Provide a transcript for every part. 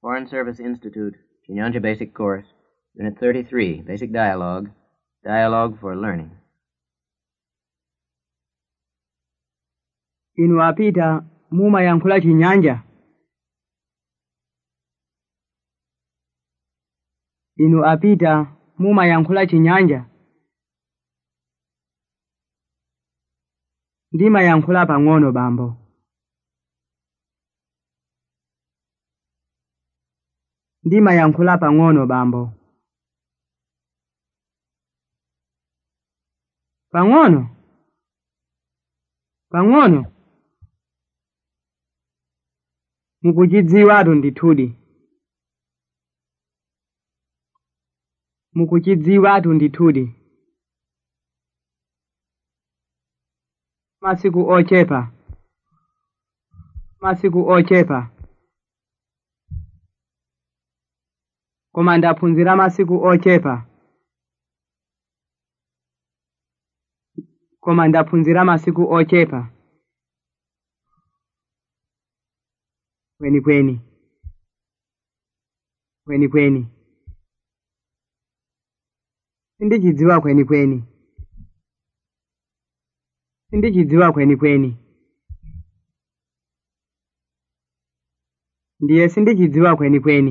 Foreign Service Institute, Chinyanja Basic Course, Unit 33, Basic Dialogue, Dialogue for Learning. inu apita mumayankhula chinyanja inu apita mumayankhula chinyanja ndimayankhula pang'ono bambo ndimayankhula pang'ono bambo pang'ono pang'ono mukuchidziwatu ndithudi mukuchidziwatu ndithudi masiku ochepa masiku ochepa koma ndaphunzira masiku ochepa koma ndaphunzira masiku ochepa kwenikweni kwenikweni sindichidziwa kwenikweni sindichidziwa kwenikweni ndiye sindichidziwa kwenikweni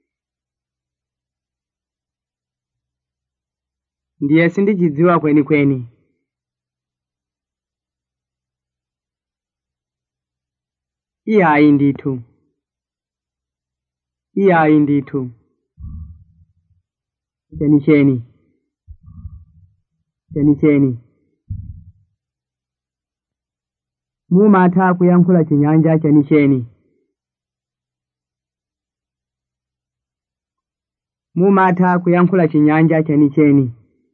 ndiye sindichidziwa kwenikweni ihayi ndithu ihayi ndithu chenicheni chenicheni mumatha kuyankhula chinyanja chenicheni mumatha kuyankhula chinyanja chenicheni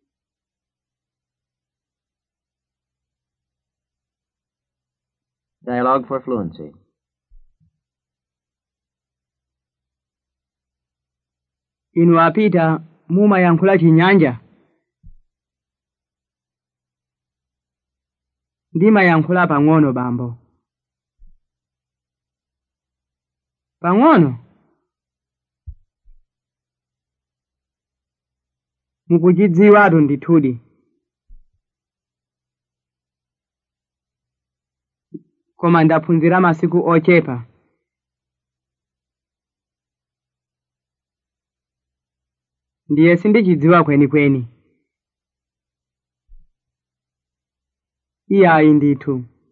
Dialogue for Fluency. inu apita mumayankhula chinyanja ndimayankhula pang'ono bambo pang'ono mukuchidziwatu ndithudi koma ndaphunzira masiku ochepa ndiye sindichidziwa kwenikweni iyayi ndithu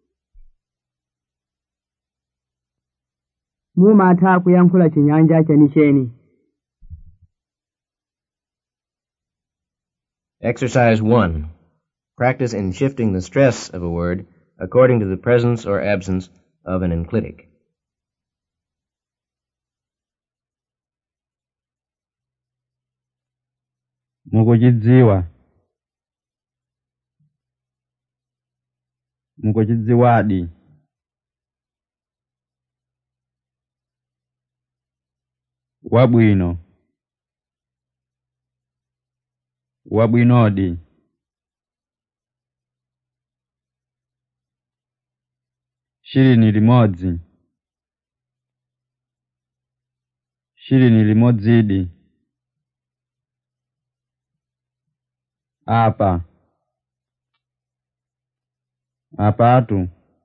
mumatha kuyankhula chinyanja chenicheni Exercise 1. Practice in shifting the stress of a word according to the presence or absence of an enclitic. mukuchidziwa mukuchidziwadi wabwino wabwinodi shirini limodzi shirini limodzidi apa apatu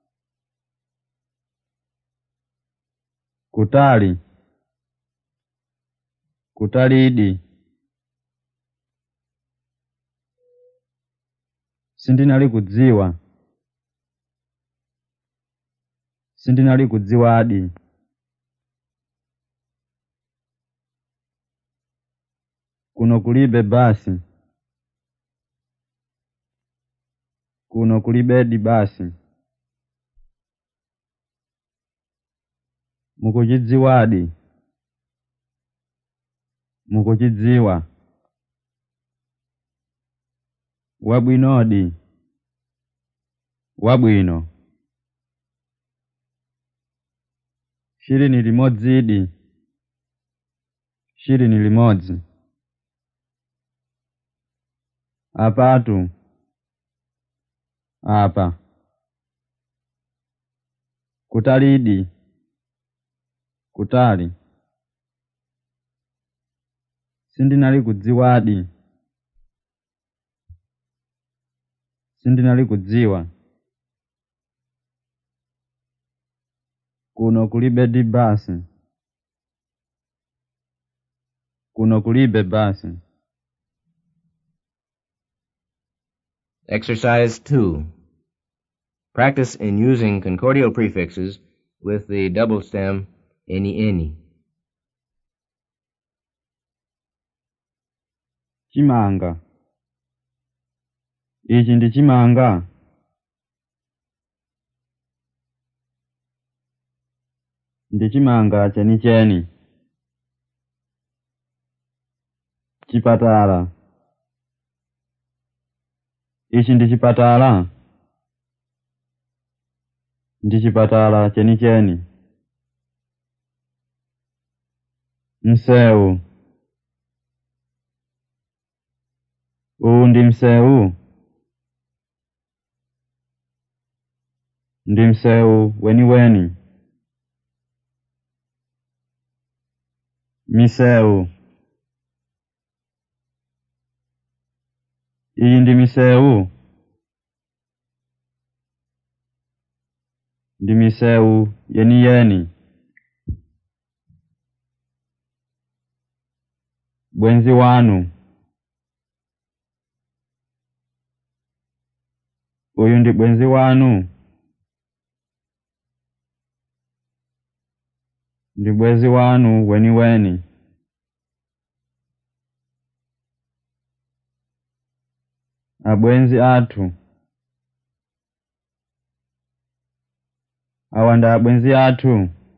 kutali kutalidi sindinali kudziwa sindinali kudziwadi kuno kulibe basi kuno kulibedi basi mukuchidziwadi mukuchidziwa wabwinodi wabwino shirini limodzidi shirini limodzi apatu apa kutalidi kutali sindinali kudziwadi sindinali kudziwa kuno kulibe di basi kuno kulibe basi Exercise 2. Practice in using concordial prefixes with the double stem any any. chimanga ichi ndi chimanga ndi chimanga chenicheni chipatala ichi ndi chipatala ndi chipatala chenicheni msewu uwu ndi msewu ndi msewu weniweni misewu iyi ndi misewu ndi misewu yeniyeni bwenzi wanu uyu ndi bwenzi wanu ndi bwenzi wanu weniweni abwenzi athu awa ndi abwenzi athu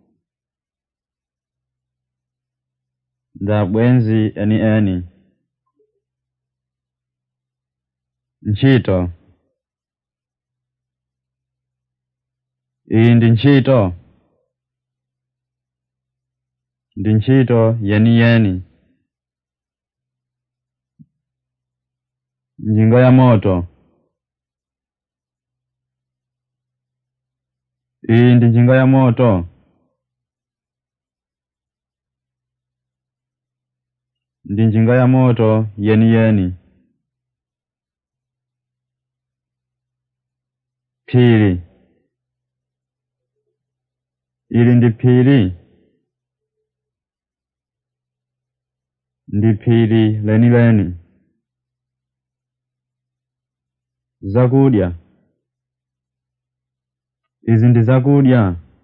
ndi abwenzi eni eni ntchito iyi ndi ntchito ndi ntchito yeniyeni njinga ya moto iyi ndi njinga ya moto ndi njinga ya moto yeniyeni phiri ili ndi phiri ndi phiri lenileni zakudya izi ndi zakudya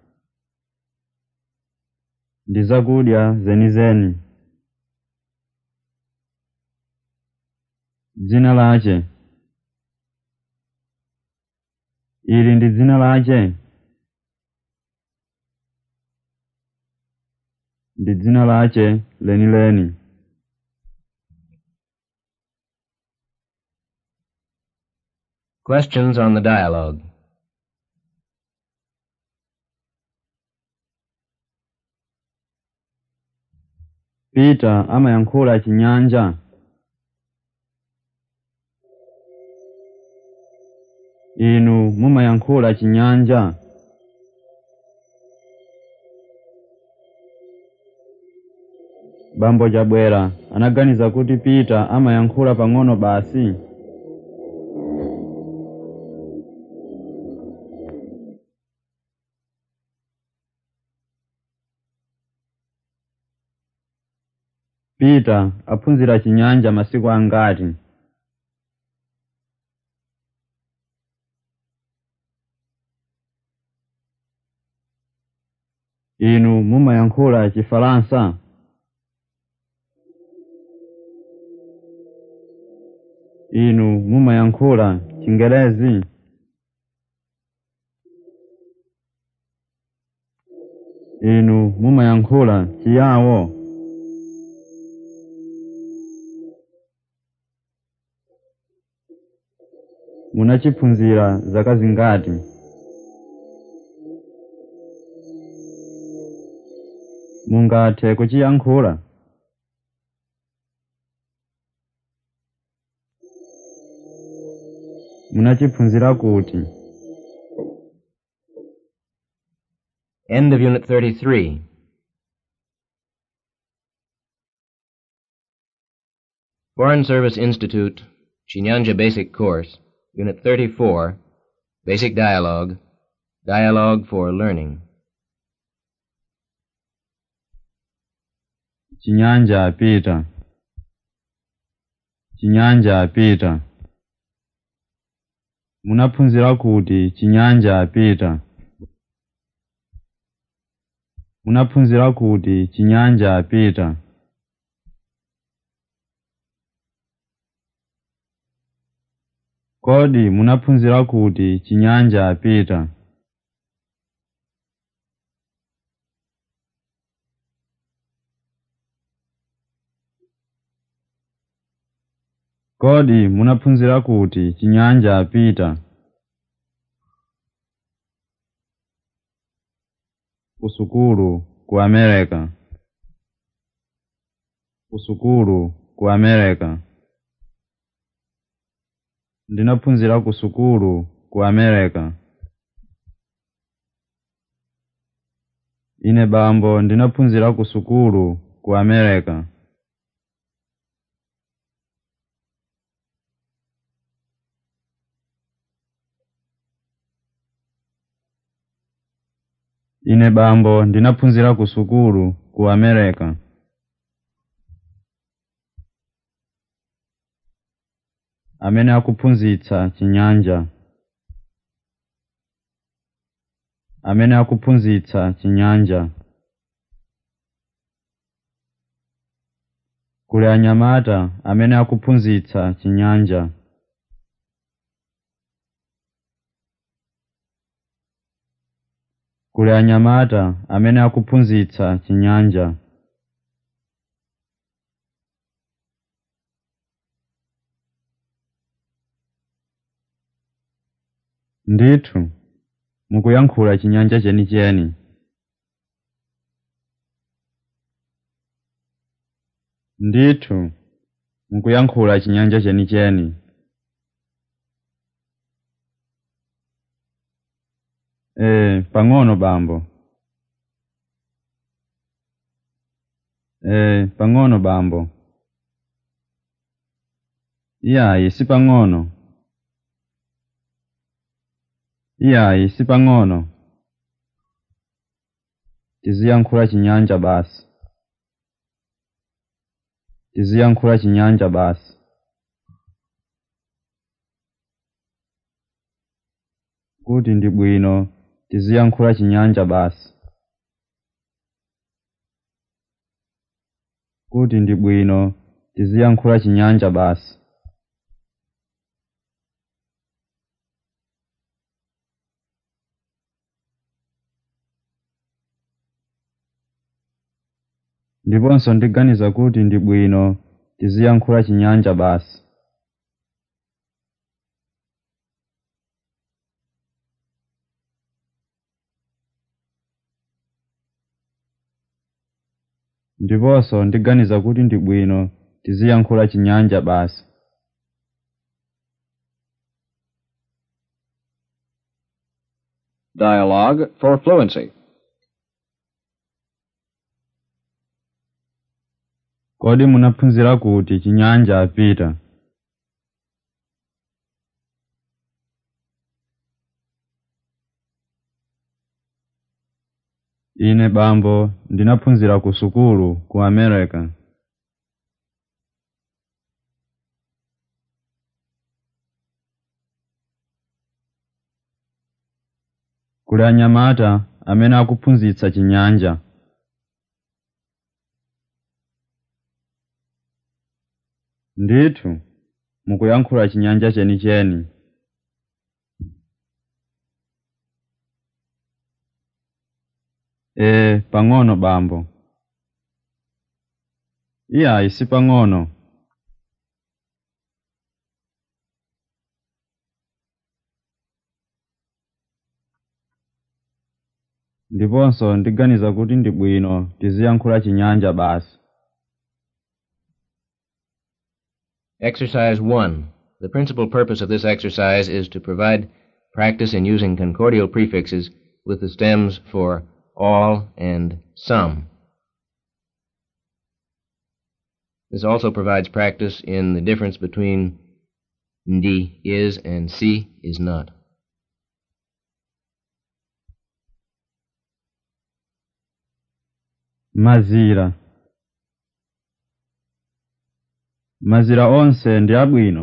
ndi zakudya zenizeni dzina lache ili ndi dzina lache ndi dzina lache lenileni Questions on the dialogue. Peter amayankhula chinyanja inu mumayankhula chinyanja bambo chabwera anaganiza kuti Peter amayankhula pang'ono basi Peter aphunzira chinyanja masiku angati inu mumayankhula chifalansa inu mumayankhula chingerezi inu mumayankhula chiyawo munachiphunzira zaka zingati mungathe kuchiyankhula munachiphunzira kuti End of Unit 33. Foreign Service Institute, Chinyanja Basic Course, Unit 34, Basic Dialogue, Dialogue for Learning. chinyanja apita chinyanja apita munaphunzira kuti chinyanja apita munaphunzira kuti chinyanja apita kodi munaphunzira kuti chinyanja apita kodi munaphunzira kuti chinyanja apita kusukulu ku america kusukulu ku america ndinaphunzira kusukulu ku america ine bambo ndinaphunzira kusukulu ku america ine bambo ndinaphunzira kusukulu ku america amene akuphunzitsa chinyanja amene akuphunzitsa chinyanja kuli anyamata amene akuphunzitsa chinyanja kuli anyamata amene akuphunzitsa chinyanja ndithu mukuyankhula chinyanja chenicheni ndithu mukuyankhula chinyanja chenicheni ee pang'ono bambo ee pang'ono bambo iyayi si pang'ono iyayi si pang'ono tiziyankhula chinyanja basi tiziyankhula chinyanja basi kuti ndi bwino tiziyankhula chinyanja basi kuti ndi bwino tiziyankhula chinyanja basi ndiponso ndiganiza kuti ndi bwino tiziyankhula chinyanja basi ndiponso ndiganiza kuti ndi bwino tiziyankhula chinyanja basi Dialogue for fluency. kodi munaphunzira kuti chinyanja apita ine bambo ndinaphunzira ku sukulu ku america kuli anyamata amene akuphunzitsa chinyanja ndithu mukuyankhula chinyanja chenicheni ee pang'ono bambo iyayi si pang'ono ndiponso ndiganiza kuti ndi bwino tiziyankhula chinyanja basi Exercise 1. The principal purpose of this exercise is to provide practice in using concordial prefixes with the stems for all and some. This also provides practice in the difference between ndi is and si is not. mazira mazira onse ndi abwino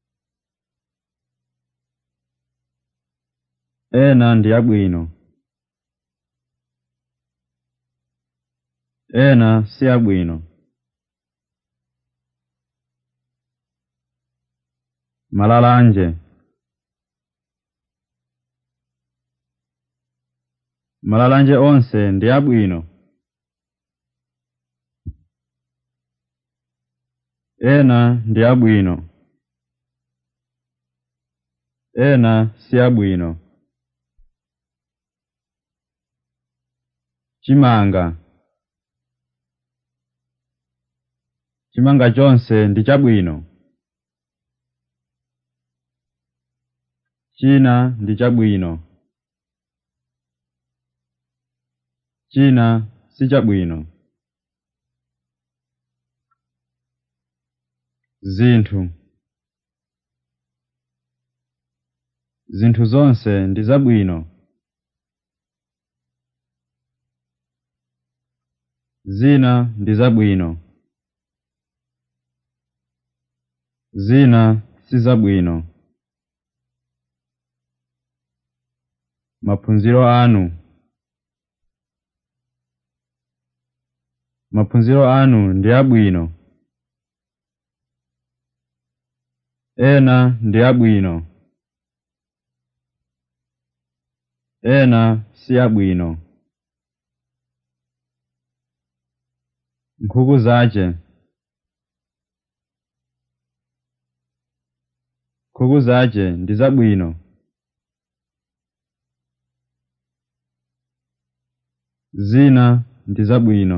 ena ndi abwino ena si abwino malalanje malalanje onse ndi abwino ena ndi abwino ena si abwino chimanga chimanga chonse ndi chabwino china ndi chabwino china si chabwino zinthu zinthu zonse ndi zabwino zina ndi zabwino zina si zabwino maphunziro anu maphunziro anu ndi abwino ena ndi abwino ena si abwino nkhuku zace nkhuku zace ndi zabwino zina ndi zabwino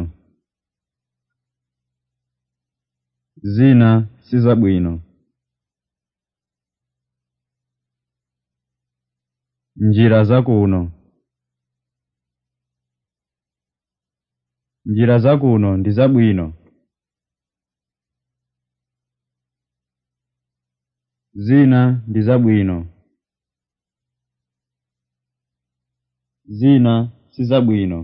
zina si zabwino njira zakuno njira zakuno ndi zabwino zina ndi zabwino zina si zabwino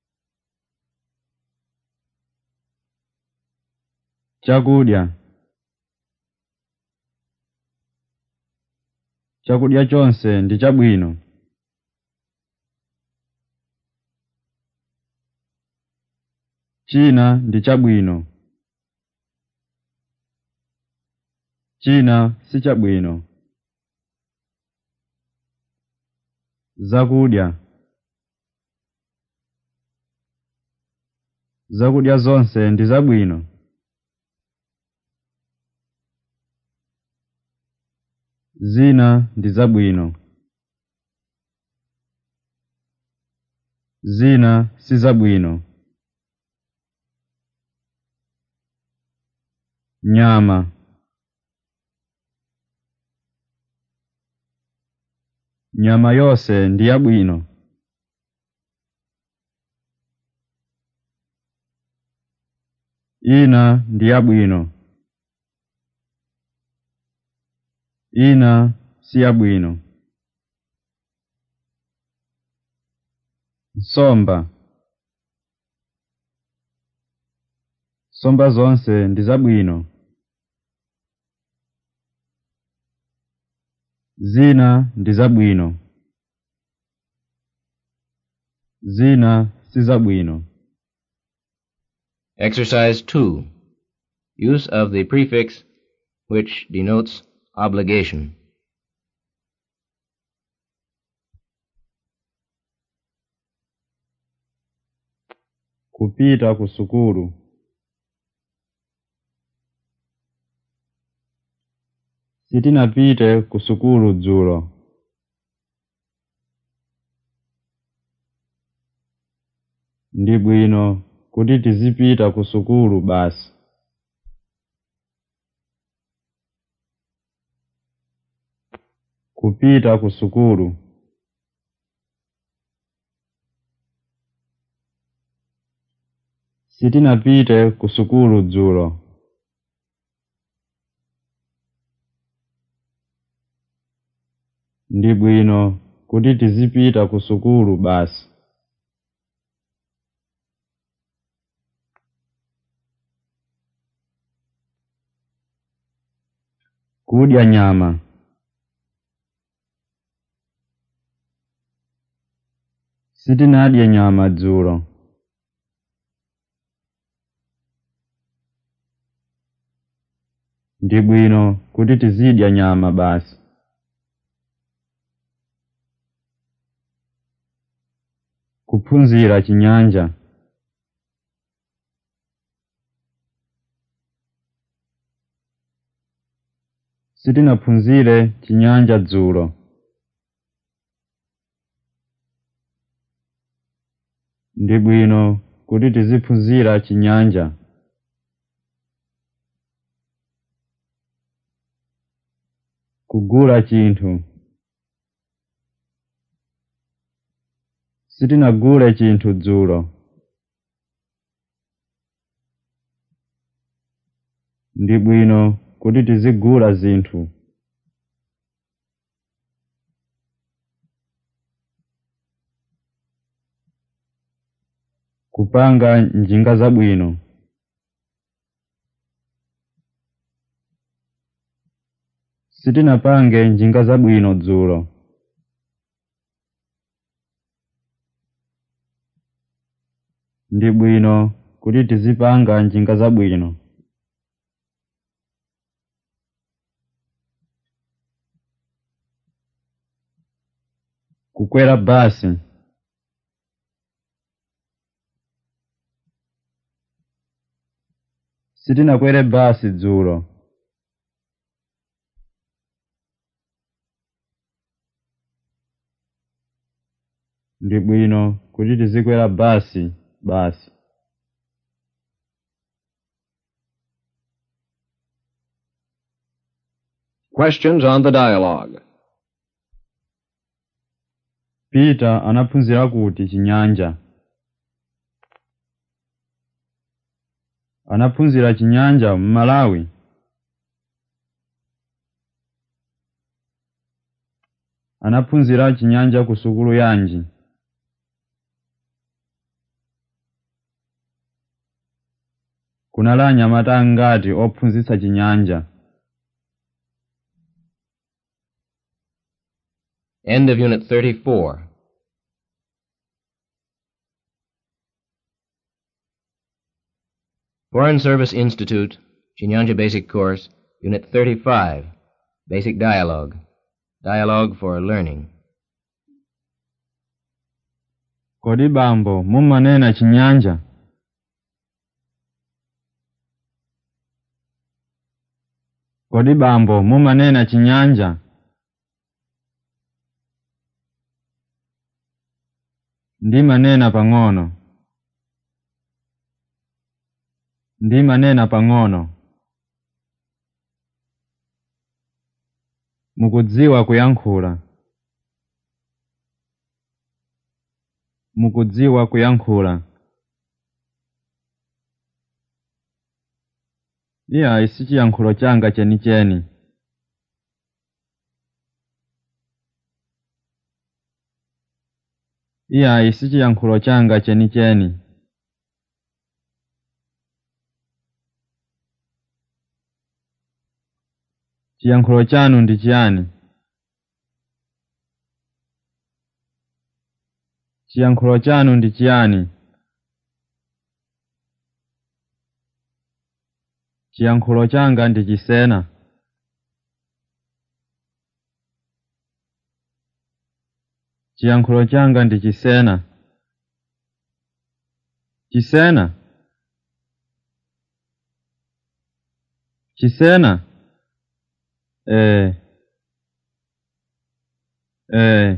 chakudya chakudya chonse ndi chabwino china ndi chabwino china si chabwino zakudya zakudya zonse ndi zabwino zina ndi zabwino zina si zabwino nyama nyama yose ndi yabwino ina ndi yabwino ina si yabwino nsomba nsomba zonse ndi zabwino zina ndi zabwino zina si zabwino Exercise 2. Use of the prefix which denotes obligation. kupita ku sukulu sitinapite ku sukulu dzulo ndi bwino kuti tizipita ku sukulu basi kupita ku sukulu sitinapite ku sukulu dzulo ndi bwino kuti tizipita ku sukulu basi kudya nyama sitinadye nyama dzulo ndi bwino kuti tizidya nyama basi kuphunzira chinyanja sitinaphunzire chinyanja dzulo ndi bwino kuti tiziphunzira chinyanja kugula chinthu sitinagule chinthu dzulo ndi bwino kuti tizigula zinthu kupanga njinga zabwino sitinapange njinga zabwino dzulo ndi bwino kuti tizipanga njinga zabwino kukwera basi sitinakwere basi dzulo ndi bwino kuti tizikwera basi basi Questions on the dialogue. Peter anaphunzira kuti chinyanja anaphunzira chinyanja m'Malawi anaphunzira chinyanja ku sukulu yanji kunali anyamata angati ophunzitsa chinyanja End of Unit 34. Foreign Service Institute, Chinyanja Basic Course, Unit 35. Basic Dialogue. Dialogue for Learning. kodi bambo mumanena chinyanja kodi bambo mumanena chinyanja ndimanena pang'ono ndimanena pang'ono mukudziwa kuyankhula mukudziwa kuyankhula iyayi si chiyankhulo changa chenicheni iyayi si chiyankhulo changa chenicheni chiyankhulo chanu ndi chiyani chiyankhulo chanu ndi chiyani chiyankhulo changa ndi chisena chiyankhulo changa ndi chisena chisena chisena eh eh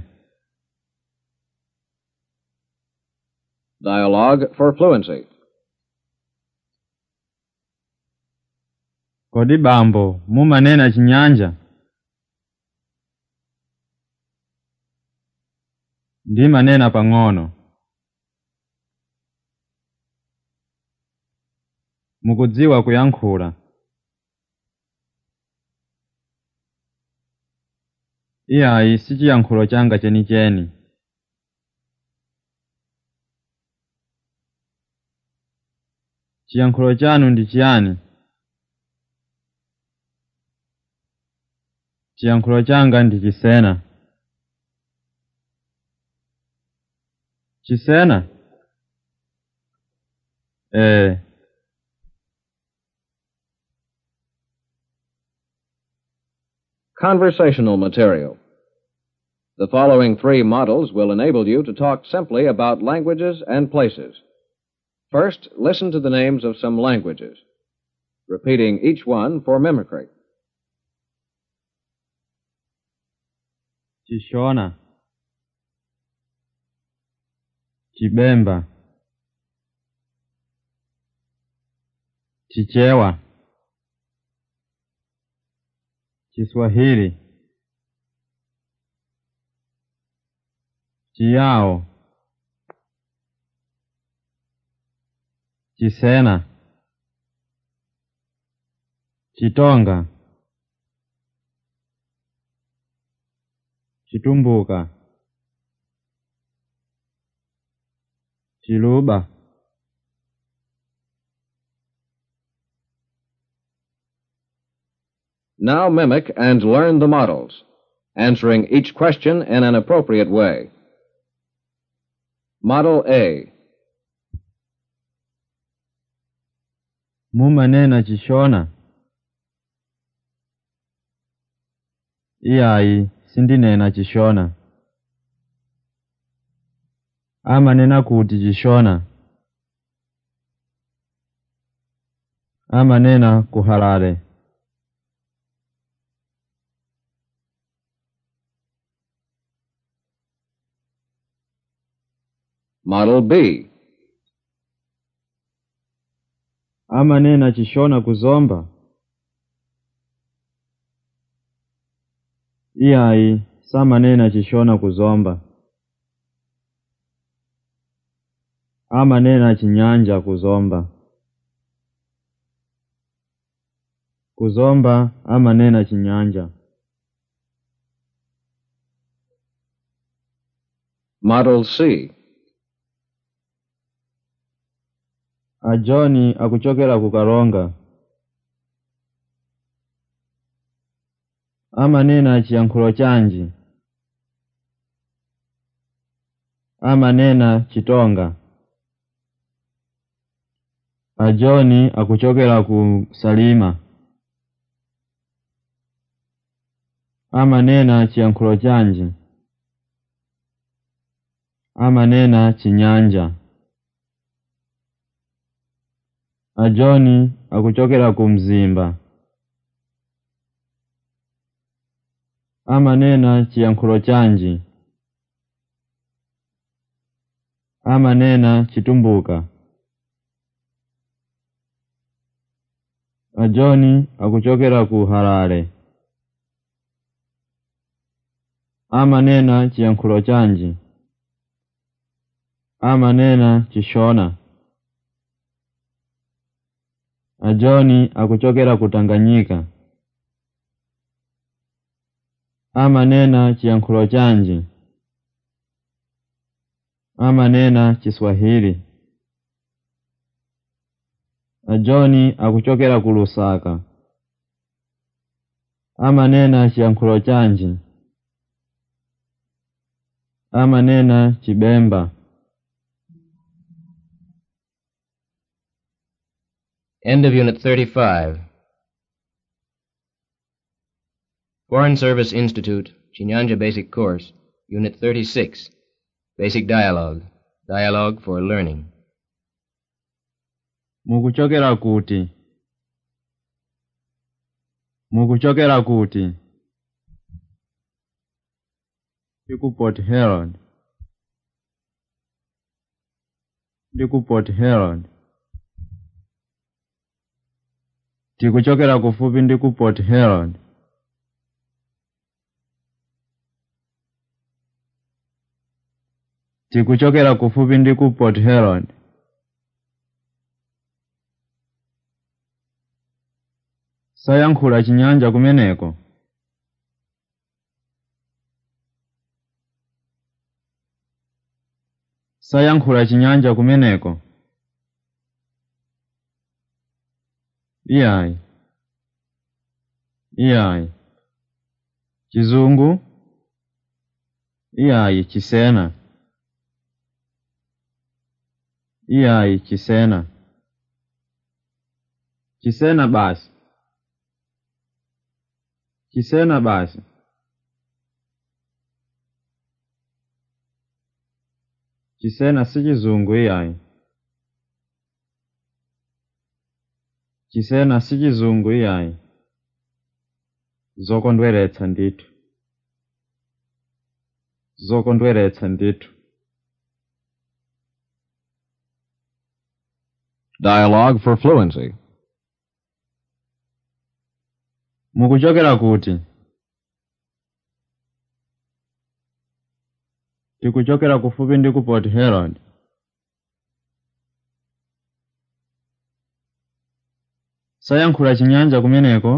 Dialogue for fluency. kodi bambo mumanena chinyanja ndimanena pang'ono mukudziwa kuyankhula iyayi si chiyankhulo changa chenicheni chiyankhulo chanu ndi chiyani chiyankhulo changa ndi chisena chisena ee Conversational material. The following three models will enable you to talk simply about languages and places. First, listen to the names of some languages, repeating each one for mimicry. chishona chibemba chichewa chiswahili chiyao chisena chitonga chitumbuka chiluba Now mimic and learn the models, answering each question in an appropriate way. Model A. mumanena chishona iyayi sindinena chishona amanena kuti chishona amanena kuhalale Model B. amanena chishona kuzomba iyayi samanena chishona kuzomba amanena chinyanja kuzomba kuzomba amanena chinyanja Model C. ajoni akuchokera ku kalonga amanena chiyankhulo chanji amanena chitonga ajoni akuchokera ku salima amanena chiyankhulo chanji amanena chinyanja ajoni akuchokera ku mzimba amanena chiyankhulo chanji amanena chitumbuka ajoni akuchokera ku harare amanena chiyankhulo chanji amanena chishona ajoni akuchokera ku tanganyika amanena chiyankhulo chanji amanena chiswahili ajoni akuchokera ku lusaka amanena chiyankhulo chanji amanena chibemba End of Unit 35. Foreign Service Institute, Chinyanja Basic Course, Unit 36. Basic Dialogue. Dialogue for Learning. mukuchokera kuti mukuchokera kuti ndi ku port herald ndi ku port herald tikuchokera kufupi ndi ku port herald tikuchokera kufupi ndi ku port herald sayankhula chinyanja kumeneko sayankhula chinyanja kumeneko iyayi iyayi chizungu iyayi chisena iyayi chisena chisena basi chisena basi chisena si chizungu iyayi chisena si chizungu iyayi zokondweretsa ndithu zokondweretsa ndithu Dialogue for fluency. mukuchokera kuti tikuchokera kufupi ndi ku port herald sayankhula chinyanja kumeneko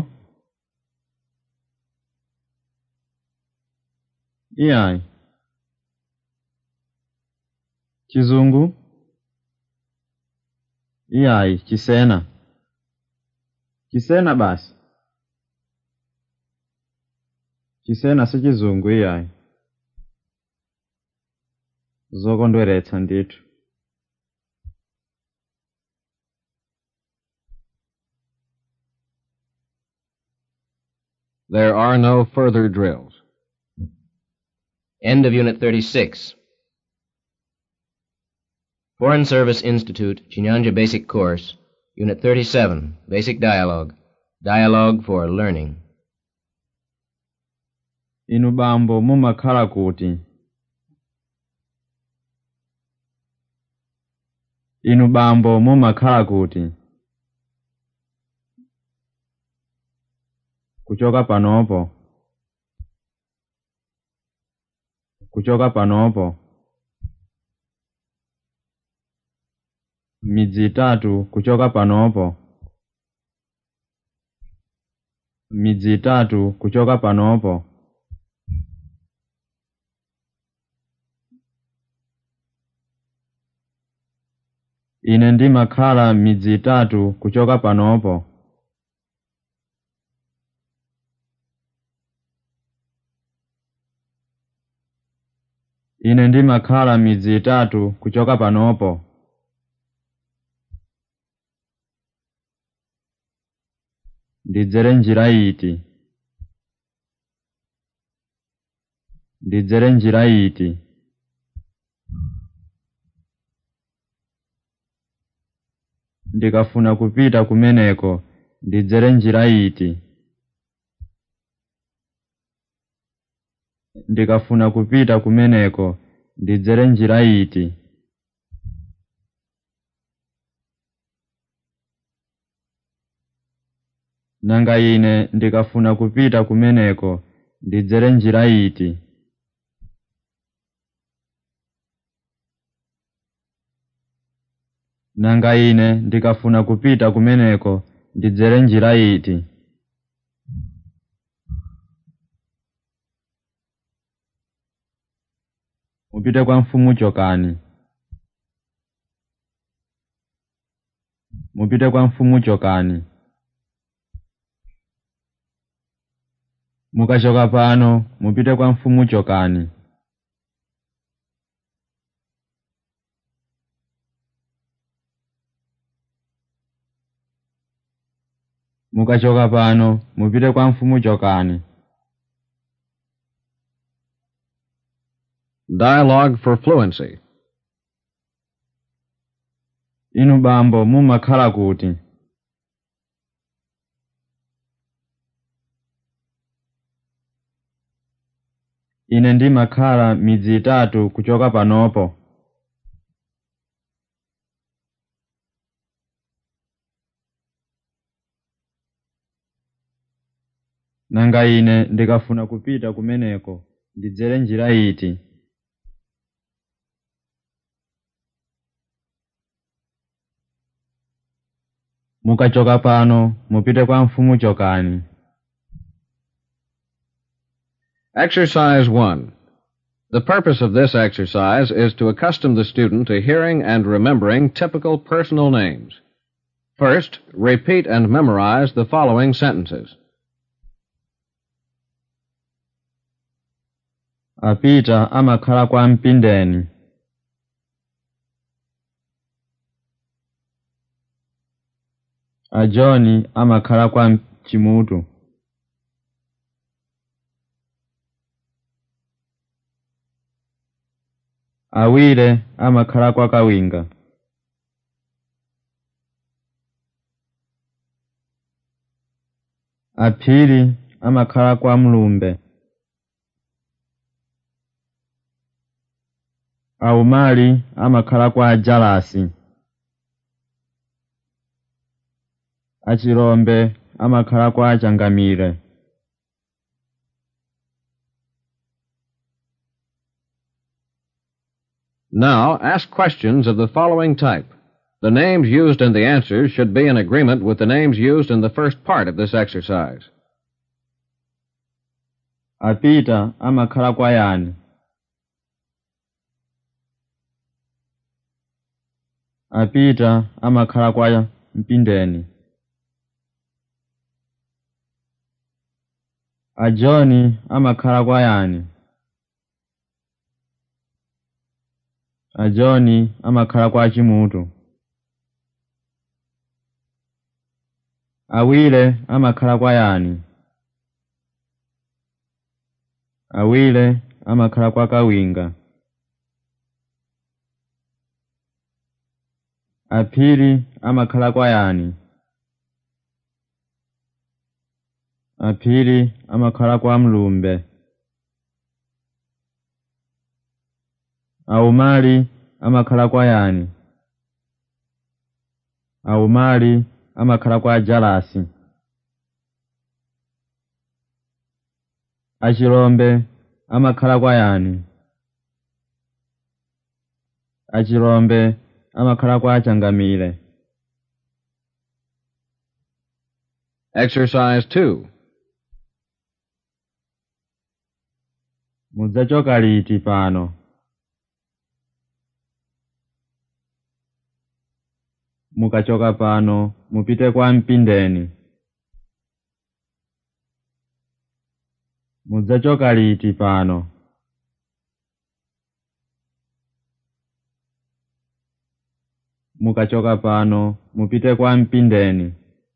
iyayi chizungu iyayi chisena chisena basi chisena si chizungu iyayi zokondweretsa ndithu There are no further drills. End of Unit 36. Foreign Service Institute, Chinyanja Basic Course, Unit 37, Basic Dialogue. Dialogue for Learning. inu bambo mumakhala kuti inu bambo mumakhala kuti kuchoka panopo kuchoka panopo midzi itatu kuchoka panopo midzi itatu kuchoka panopo ine ndimakhala midzi itatu kuchoka panopo ine ndimakhala midzi itatu kuchoka panopo ndidzere njira iti ndidzere njira iti ndikafuna kupita kumeneko ndidzere njira iti ndikafuna kupita kumeneko ndidzere njira iti nanga ine ndikafuna kupita kumeneko ndidzere njira iti nanga ine ndikafuna kupita kumeneko ndidzere njira iti mupite kwa mfumu chokani mupite kwa mfumu chokani mukachoka pano mupite kwa mfumu chokani mukachoka pano mupite kwa mfumu chokani Dialogue for fluency. inu bambo mumakhala kuti ine ndimakhala midzi itatu kuchoka panopo nanga ine ndikafuna kupita kumeneko ndidzere njira iti mukachoka pano mupite kwa mfumu chokani Exercise 1. The purpose of this exercise is to accustom the student to hearing and remembering typical personal names. First, repeat and memorize the following sentences. apita amakhala kwa mpindeni ajoni amakhala kwa chimutu awire amakhala kwa kawinga aphiri amakhala kwa mlumbe aumali amakhala kwa ajalasi achilombe amakhala kwa achangamire Now, ask questions of the following type. The names used in the answers should be in agreement with the names used in the first part of this exercise. apita amakhala kwa yani apita amakhala kwa mpindeni ajoni amakhala kwa yani ajoni amakhala kwa chimutu awile amakhala kwa yani awile amakhala kwa kawinga aphiri amakhala kwa yani aphiri amakhala kwa mlumbe aumali amakhala kwa yani aumali amakhala kwa ajalasi achilombe amakhala kwa yani achilombe amakhala kwa achangamire Exercise 2. mudzachoka liti pano mukachoka pano mupite kwa mpindeni mudzachoka liti pano mukachoka pano mupite kwa mpindeni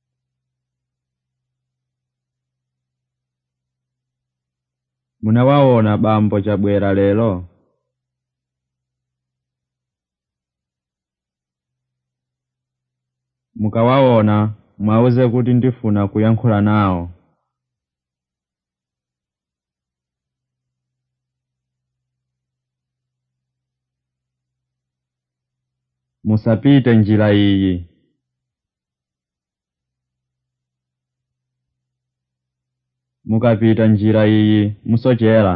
munawaona bambo chabwera lero mukawaona mwauze kuti ndifuna kuyankhula nawo musapite njira iyi mukapita njira iyi musochera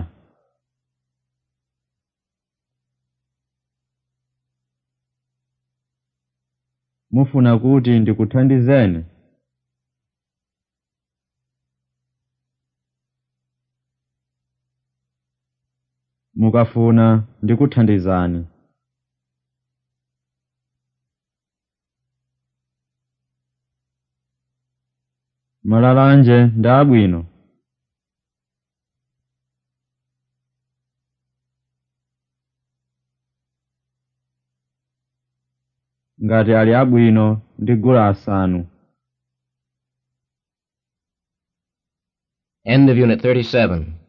mufuna kuti ndikuthandizeni mukafuna ndikuthandizani malalanje ndi abwino ngati ali abwino ndigula asanu End of Unit 37.